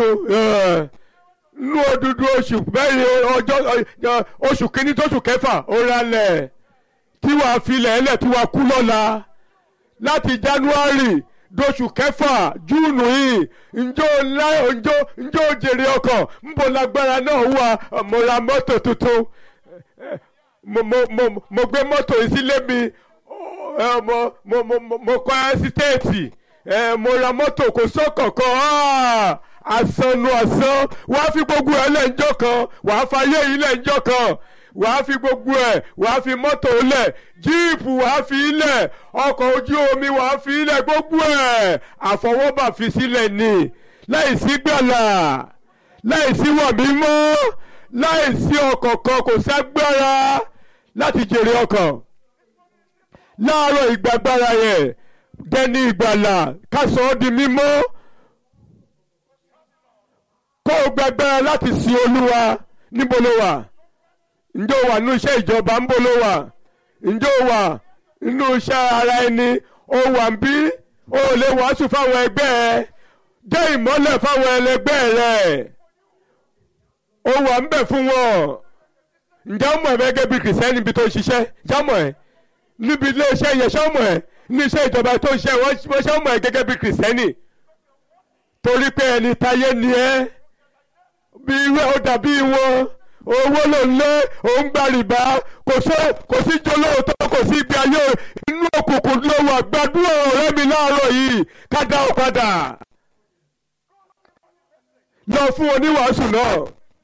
tuntun nú odúdú oṣù mẹ́rin ọjọ́ oṣù kínní tóṣù kẹfà ó ralẹ̀ tí wàá filẹ̀ ẹlẹ̀ tí wàá kú lọ́la láti january dóṣù kẹfà júùnù yìí njó ńlá njó njó jèrè ọkọ̀ nbọ lágbára náà wà mo ra mọ́tò tuntun mo mo mo mo gbé mọ́tò yìí sílé mi mo mo mo mo kọ́ ẹ́sítéètì mo ra mọ́tò kò sọ́kọ̀ọ̀kan àsanu àsan wàá fi gbogbo ẹ̀ lẹ́njọ́ kan wàá fayé yìí lẹ́njọ́ kan wàá fi gbogbo ẹ̀ wàá fi mọ́tò lẹ̀ jíìpù wàá fi ilẹ̀ ọkọ̀ ojú omi wàá fi ilẹ̀ gbogbo ẹ̀ àfọwọ́bà fi sílẹ̀ ni láìsí gbàlà láìsí wà mímọ́ láìsí ọkọ̀ kan kò ságbára láti jèrè ọkàn láàárọ̀ ìgbàgbára yẹn dẹni ìgbàlà kásán ọ́ di mímọ́ kó o gbàgbára láti sin olúwa níbo ló wà ǹjẹ́ o wà nínú iṣẹ́ ìjọba ń bó ló wà ǹjẹ́ o wà nínú iṣẹ́ ara ẹni o wà ń bí o lè wàásù fáwọn ẹgbẹ́ ẹ jẹ́ ìmọ́lẹ̀ fáwọn ẹlẹgbẹ́ rẹ o wà ń bẹ̀ fún wọn ǹjẹ́ ọmọ ẹ̀ gẹ́gẹ́ bí kìrìsìtẹ́nì níbi tó ń ṣiṣẹ́ jámọ̀ ẹ̀ níbi ilé iṣẹ́ yẹn ṣọ́mọ̀ ẹ̀ ní iṣẹ́ ìjọba tó ń ṣe wọ́n ṣọ́mọ̀ ẹ̀ gẹ́gẹ́ bí kìrìsìtẹ́nì torí pé ẹni táyé ni ẹ́ bí irú ó dàbí wọn owó ló ń lé òun gba rìbá kò sí kò sí jolóòótọ́ kò sí ibi ayé inú òkùnkùn ló wà gbàdúrà ọ̀rẹ́ mi láàárọ̀ yìí ká dá ọ padà lọ fún oníwàásù náà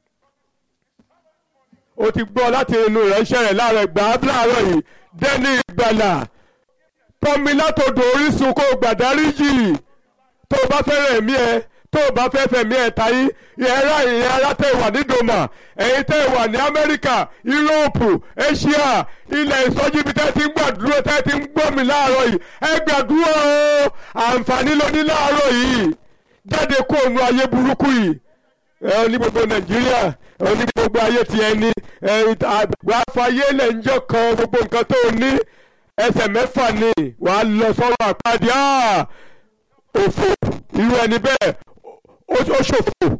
o ti gbọ́ láti inú ìránṣẹ́ rẹ̀ láàárọ̀ ìgbà láàárọ̀ yìí dẹ́ni ìgbàlà pọ́nmi látòdò orísun kó gbàdáríjì tó o bá fẹ́ràn ẹ̀mí ẹ tó o bá fẹ́ fẹ̀mí ẹ̀ tayí ìyẹ́rá ìyẹn ara tẹ̀ wà ní doma ẹ̀yin tẹ̀ wà ní amẹ́ríkà yúróòpù asia ilẹ̀ ìsọjí bí tẹ́ ti ń gbàdúrà tẹ́ ti ń gbọ́ mi láàárọ̀ yìí ẹ gbàdúrà o àǹfààní ló ní láàárọ̀ yìí jáde kó òun ayé burúkú yìí ẹ ní gbogbo nàìjíríà ẹ ní gbogbo ayé ti ẹni ẹ wàá fàyè lẹ́njọ́ kan gbogbo nǹkan tó o ní ẹsẹ̀ mẹ́fà ni wàá lọ sọ́rọ̀ àpáàdé òfò irú ẹni bẹ́ẹ̀ ó ṣòfò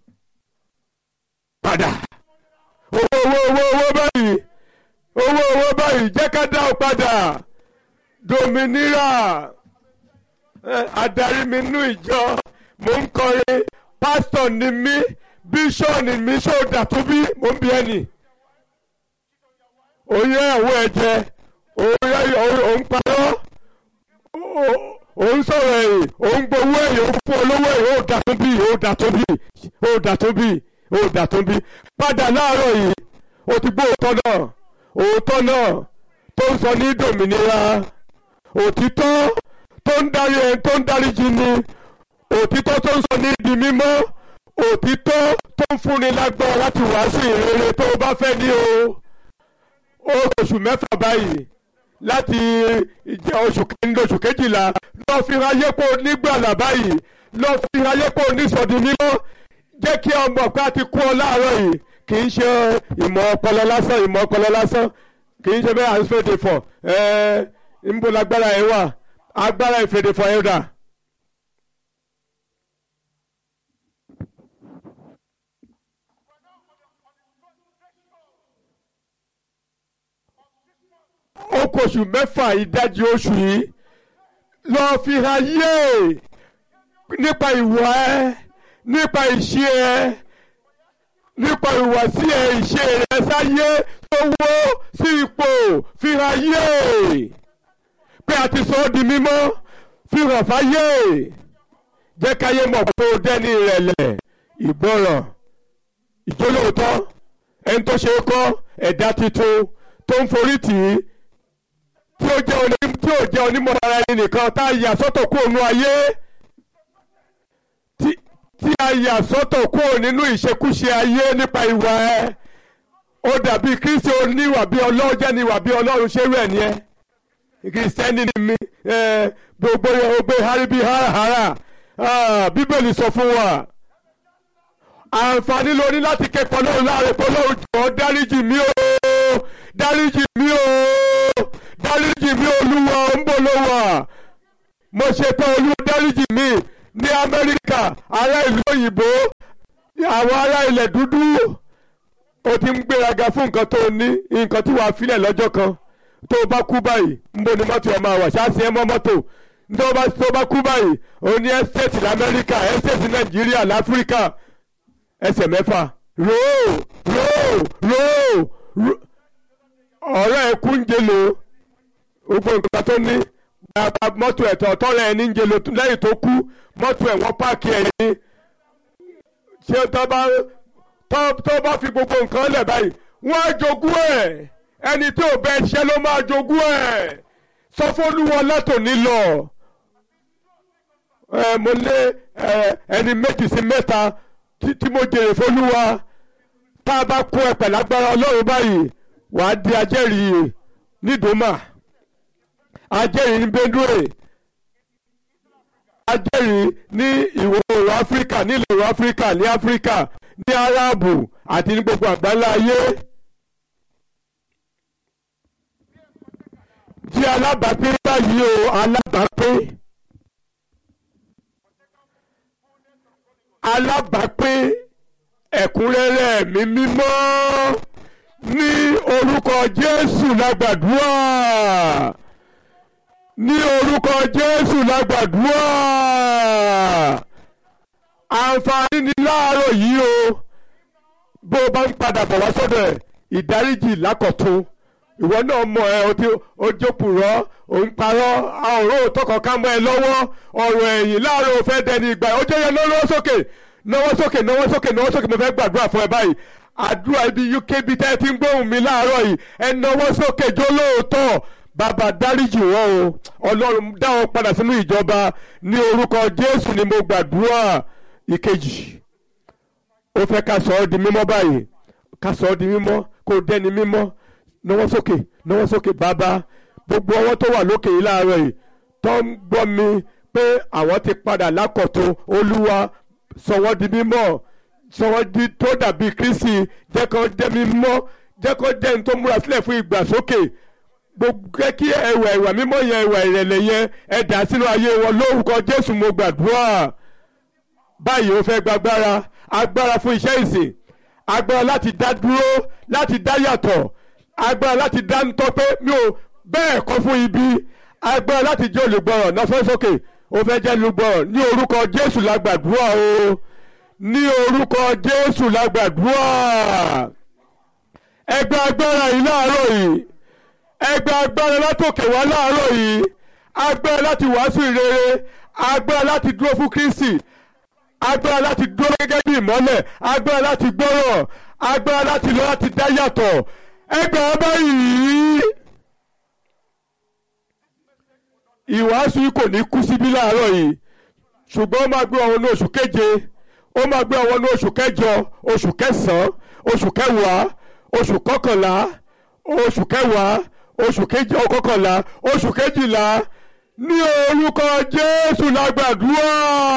padà owó owó owó owó báyìí owó owó báyìí jẹ́ ká dá o padà dominira adarí mi nú ìjọ mò ń kọrin pásítọ̀ ni mí bíṣọ̀nì mi ṣòdà tó bí mò ń bí ẹnì oyè ẹ̀wọ̀ ẹ̀jẹ̀ òun parọ́ òun sọ̀rọ̀ ẹ̀yìn òun gbowó ẹ̀yìn òun fún olówó ẹ̀yìn ó dà tó bí ó dà tó bí ó dà tó bí ó dà tó bí padà láàárọ̀ yìí ó ti gbọ́ òótọ́ náà òótọ́ náà tó ń sọ ní dòmìnira òtítọ́ tó ń darí ẹni tó ń darí jì ni òtítọ́ tó ń sọ ní di mímọ́ òtítọ́ tó ń fúnni lágbára láti wàásù ìrere tó o bá fẹ́ ní o ó oṣù mẹ́fà báyìí láti oṣù kẹ́ńdé oṣù kejìlá lọ fi ayé pò nígbàlà báyìí lọ fi ayé pò nísọdún mímọ́ jẹ́ kí ọmọ ọ̀pá ti kú ọ láàárọ̀ yìí kì í ṣe ìmọ̀ ọpọlọ lásán ìmọ̀ ọpọlọ lásán kì í ṣe bẹ́ẹ̀ à ń fèdè fọ̀ ẹ́ ń bó lágbára ẹ̀ wà agbára ìfèdè fọ̀ ẹ̀ dà. ó kó oṣù mẹ́fà ìdajì oṣù yìí lọ́ọ́ fi hàn yé nípa ìwà ẹ nípa ìṣe ẹ nípa ìwàsí ẹ ìṣe rẹ sáyé tó wó sí ipò fi hàn yé pé a ti sọ ọ́ di mímọ́ fi hàn fáyé jẹ́ káyé mọ̀ pé o dẹ́ni ìrẹ̀lẹ̀ ìgbọràn ìjólóòótọ́ ẹni tó ṣe é kọ́ ẹ̀dá tuntun tó ń forí tì í tí ó jẹ́ oní tí ó jẹ́ onímọ̀ ara ẹni nìkan tá a yà sọ́tọ̀ kúrò nínú ayé tí tí a yà sọ́tọ̀ kúrò nínú ìṣekúṣe ayé nípa ìwà ẹ ó dàbí kristi oníwà bí ọlọ́run jẹ́ níwà bí ọlọ́run ṣé rẹ̀ ni ẹ kìrìsìtẹ́nì ni mi gbogbo ogbe haribi harahara bíbélì sọ fún wa àǹfààní lóní láti ké pọlọ́run láàrin pọlọ́run jọ̀ọ́ dáríjì mí o dáríjì mí o dáríjì mí olúwa ń bọ̀ ló wà mo ṣe tán olúwa dáríjì mí ní amẹ́ríkà ará ìlú òyìnbó àwọn ará ilẹ̀ dúdú o ti ń gbéraga fún nǹkan tó ní nǹkan tí wàá filẹ̀ lọ́jọ́ kan tó o bá kú báyìí ń bo ni mọ́tò ẹ̀ máa wà ṣáàṣì ẹ̀ mọ́ mọ́tò tó o bá tó o bá kú báyìí o ní ẹ́stéètì lamẹ́ríkà ẹ́stéètì nàìjíríà láfíríkà ẹsẹ̀ mẹ́fà róò róò róò róò ọ̀rẹ́ ẹ̀ kú ń jelo gbogbo nǹkan tó ní bàbá mọ́tò ẹ̀tọ́ ọ̀tọ́rẹ́ ẹ̀ ní ń jelo lẹ́yìn tó kú mọ́tò ẹ̀ wọ́n páàkì ẹ̀ ní ṣé tó bá tó bá fi gbogbo nǹkan lẹ̀ báyìí wọ́n á jogún ẹ̀ ẹni tí ò bẹ ṣẹ́ ló máa jogún ẹ̀ sọ fÓlúwa látòní lọ ẹ mo lé ẹni méjì sí mẹ́ta tí mo jèrè fÓlúwa tá a bá kó ẹ pẹ̀lú agbára Ọlọ́run báyìí wàá di ajẹ́rìí nídòmà ajẹ́rìí ní Benue ajẹ́rìí ní ìwọ̀ oòrùn Áfíríkà nílẹ̀ oòrùn Áfíríkà ní Áfíríkà ní Áráàbù àti ní gbogbo àgbáńlá ayé. jí alábàápín báyìí o alábàápín alábàápín ẹ̀kúnrẹ́rẹ́ ẹ̀mí mímọ́ ní orúkọ Jésù lágbàdúrà ní orúkọ Jésù lágbàdúrà àǹfààní ní láàárọ̀ yìí o bó o bá ń padà bọ̀ wá sọ́dọ̀ ẹ̀ ìdáríjì lákọ̀tún ìwọ náà mọ ẹ o ti o jókòó o ń parọ́ àwòrán òtọkọ ká mọ ẹ lọ́wọ́ ọ̀rọ̀ ẹ̀yìn láàárọ̀ o fẹ́ dẹni ìgbà ó jẹ́ yẹn lọ́wọ́ sókè náwó sókè náwó sókè náwó sókè mo fẹ́ gbàdúrà fún ẹ báyìí àdúrà ibi uk bíi tẹ́ ẹ ti ń gbóhùn mi láàárọ̀ yìí ẹ náwó sókè jó lóòótọ́ bàbá dáríjì wọn o ọlọ́run dá wọn padà sínú ìjọba ní orúkọ jésù ni mo gbàdúrà ìkejì ó fẹ́ ká sọ ọ́ di mímọ́ báyìí ká sọ ọ́ di mímọ́ kó dẹ́ni mímọ́ náwó sókè náwó sókè bàbá gbogbo ọwọ́ tó wà lókè yìí láàárọ̀ yìí tó ń gbọ́ mi pé àwọn ti padà lákọ̀tún olúwa sọ wọ́n di mímọ́ sọ wọ́n di tó dàbí kristi jẹ́ kó jẹ́ mímọ́ jẹ́ kó jẹ́ ní tó múra sílẹ̀ fún ìgbàsókè gbogbo kí ẹwà ẹwà mímọ́ yẹn ẹwà ìrẹ̀lẹ̀ yẹn ẹ dà sínú ayé wọn lórúkọ jésù mo gbàdúrà báyìí ó fẹ́ gbàgbára agbára fún iṣẹ́ ìsìn agbára láti dá dúró láti dá yàtọ̀ agbára láti dá ń tọ́ pé mi ò bẹ́ẹ̀ kọ́ fún ibi agbára láti jẹ́ olùgbọràn náà fẹ́ sókè ó fẹ́ jẹ́ olùgbọràn ní orúkọ jésù la gbàdúrà o ní orúkọ jésù la gbàdúrà ẹgbẹ́ agbára yìí láàárọ̀ yìí ẹgbẹ́ agbára látòkè wá láàárọ̀ yìí agbára láti wàásù ìrere agbára láti dúró fún kristi agbára láti dúró gẹ́gẹ́ bí ìmọ́lẹ̀ agbára láti gbọ́rọ̀ agbára láti lọ láti dá yàtọ̀ ẹgbẹ́ ọba yìí ìwàásù yìí kò ní kú síbí láàárọ̀ yìí ṣùgbọ́n ó máa gbé ọ̀hún ní oṣù keje ó máa gbé ọ̀hún ní oṣù kẹjọ oṣù kẹsàn-án oṣù kẹwàá oṣù kọkànlá oṣù kẹwàá oṣù kejì ọkọkànlá oṣù kejìlá ní orúkọ Jésù lágbàdúrà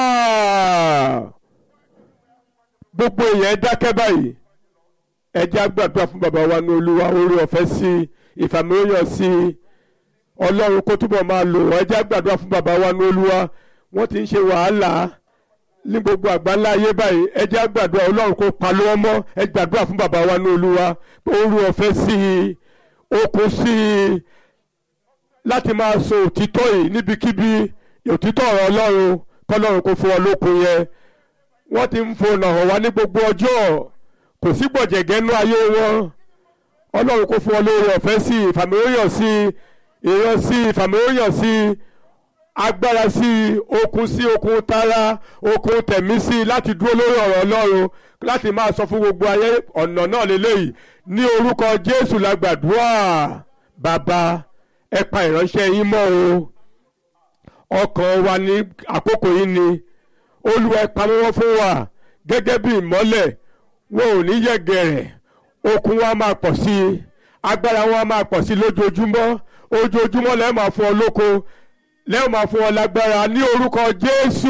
gbogbo èèyàn dákẹ́ báyìí ẹ jẹ́ á gbàdúrà fún bàbá wa ní olúwa orí ọ̀fẹ́ sí ìfàmìlóyàn sí ọlọ́run kó túbọ̀ máa lò ẹ jẹ́ á gbàdúrà fún bàbá wa ní olúwa wọ́n ti ń ṣe wàhálà ní gbogbo àgbáńlá ayé báyìí ẹ jẹ́ á gbàdúrà ọlọ́run kó pa lọ́wọ́ mọ́ ẹ gbàdúrà fún bàbá wa ní olúwa orí ọ̀fẹ́ sí okun sí láti máa sọ òtítọ́ yìí níbikíbi òtítọ́ ọ̀rọ̀ ọlọ́run kọ́lọ́run kó fún ọ lókun yẹn wọ́n ti ń fònà hàn wá ní gbogbo ọjọ́ kò sí gbọ̀jẹ̀gẹ́ nú ayé wọn ọlọ́run kò fún ọ lóore ọ̀fẹ́ sí ìfàmìlóyàn sí ìran sí ìfàmìlóyàn sí agbára sí okun sí okun tara okun tẹ̀mí sí láti dúró lórí ọ̀rọ̀ ọlọ́run láti máa sọ fún gbogbo ayé ọ̀nà náà lélẹ́yìí ní orúkọ jésù la gbàdúrà bàbá ẹ pa ìránṣẹ́ yín mọ́ o ọkàn wa ní àkókò yìí ni olúwa ẹ pa mọ́ fún wa gẹ́gẹ́ bí ìmọ́lẹ̀ wọn ò ní yẹ̀gẹ̀rẹ̀ okun wa máa pọ̀ sí i agbára wa máa pọ̀ sí i lójoojúmọ́ ojoojúmọ́ lẹ́ẹ̀ máa fún ọ lóko lẹ́ẹ̀ máa fún ọ lágbára ní orúkọ Jésù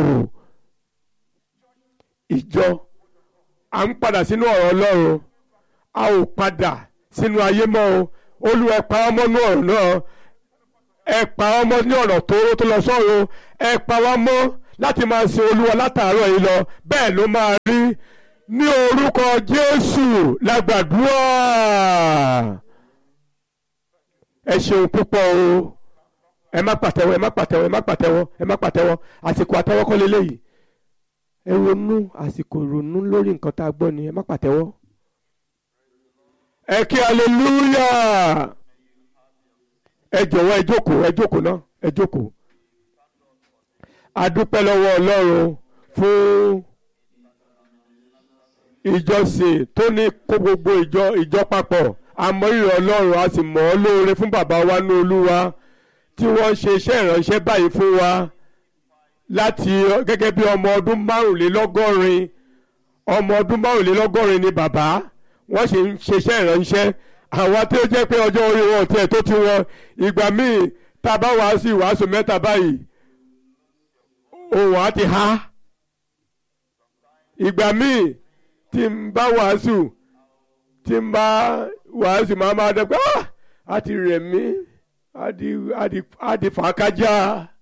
ìjọ à ń padà sínú ọ̀rọ̀ Ọlọ́run a ò padà sínú ayé mọ́ o Olúwa ẹ pa ọmọ ní ọ̀rọ̀ náà ẹ pa ọmọ ní ọ̀rọ̀ tóóró tó lọ sọ́run ẹ pa wá mọ́ láti máa sin olúwa látàárọ̀ yìí lọ bẹ́ẹ̀ ló máa rí ní orúkọ jésù lágbàdúrà ẹ ṣeun púpọ̀ o ẹ má pàtẹ́wọ́ ẹ má pàtẹ́wọ́ ẹ má pàtẹ́wọ́ ẹ má pàtẹ́wọ́ àsìkò àtẹ́wọ́ kọ́ leléyìí ẹ ronú àsìkò ronú lórí nǹkan tá a gbọ́ ni ẹ má pàtẹ́wọ́ ẹ kí aleluya ẹ jọ̀wọ́ ẹ jókòó ẹ jókòó náà ẹ jókòó a dúpẹ́ lọ́wọ́ ọlọ́run fún ìjọsìn tó ní kó gbogbo ìjọ ìjọ papọ̀ àmọ́rírì ọlọ́run a sì mọ̀ ọ́ lóore fún bàbá wa ní olúwa tí wọ́n ṣe iṣẹ́ ìránṣẹ́ báyìí fún wa láti gẹ́gẹ́ bí ọmọ ọdún márùnlélọ́gọ́rin ọmọ ọdún márùnlélọ́gọ́rin ni bàbá wọ́n sì ń ṣiṣẹ́ ìránṣẹ́ àwọn tí ó jẹ́ pé ọjọ́ orí wọn tiẹ̀ tó ti wọn ìgbà míì tá a bá wàásù ìwàásù mẹ́ta báyìí òun á ti há ìgbà míì tí n bá wàásù tí n bá wàásù máa máa dẹ́ pé á ti rẹ̀ mí á di fàákájà